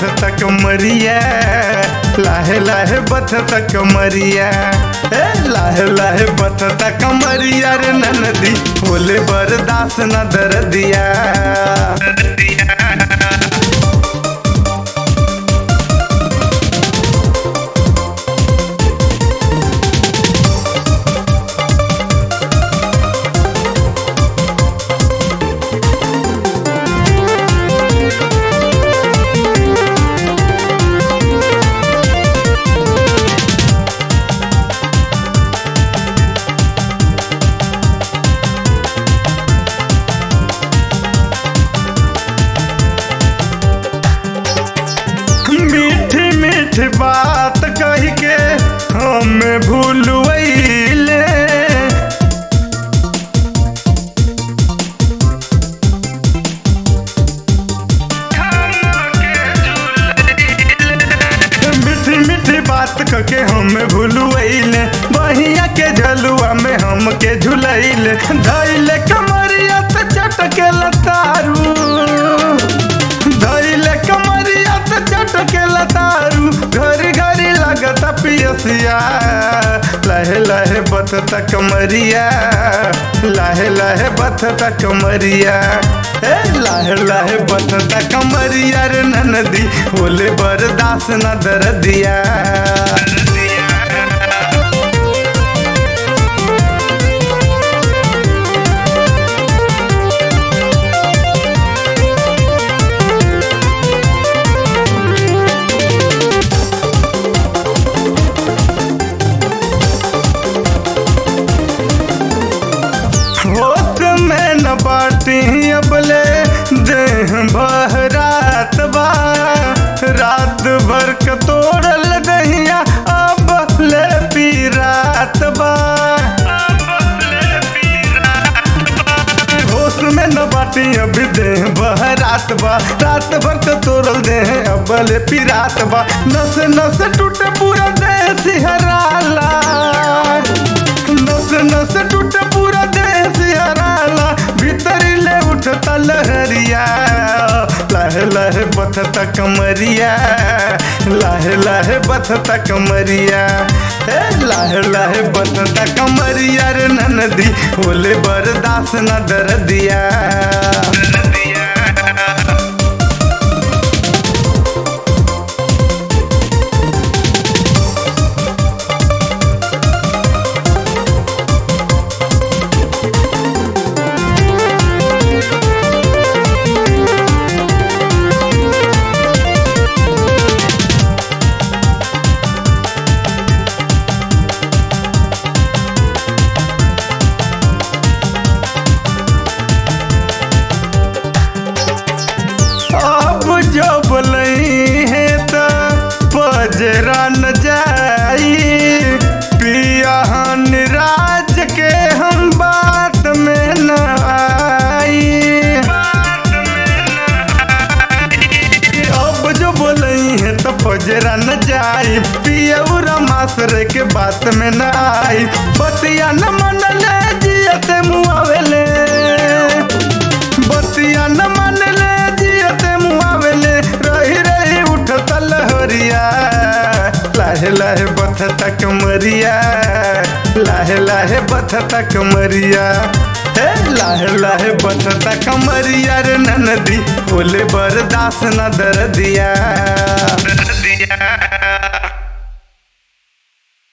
बथता कमरिया लाहे लाहे बथता कमरिया ए लाहे लाहे बथता कमरिया रे ननदी होले बरदास न दर्दिया मीठी मीठी बात कह के हमें भूलवैले मीठी मीठी बात कह के हमें भूलवैले बहिया के झलुआ में हमके झुलैले धैले कमरिया त चटके लतारू धैले कमरिया त चटके लतारू घरी घरी लगत पियसिया लहे लहे बतता कमरिया लहे लहे बतता कमरिया ए लहे लहे बतता कमरिया रे ननदी होले बरदास न दर्दिया होश में न बाटी अबले देह बहरात बा रात भर के तोड़ल दहिया अब ले पी रात बा होश में न बाटी अभी देह बहरात बा रात भर के तोड़ल देह अब ले पी रात बा नस नस टूटे पूरा देह सिहराला नस नस टूटे पूरा देह सिहराला भीतर ले उठता लहरिया लहे लहे बथता कमरिया लहे लहे बथता कमरिया ए लहे लहे बथता कमरिया रे ननदी होले बरदास न दर्दिया अब जो बोलई है तो पजरा न जाई पिया निराज के हम बात में न आई अब जो बोलई है तो पजरा न जाई पियौरा मासरे के बात में न आई बतिया न मन ले जियते मुआवेले बतिया न मन ले जियते मुआवेले रही रही उठता लहरिया लाहे लाहे बथता कमरिया लाहे लाहे बथता कमरिया हे लाहे लाहे बथता कमरिया रे ननदी होले बरदास न दर्दिया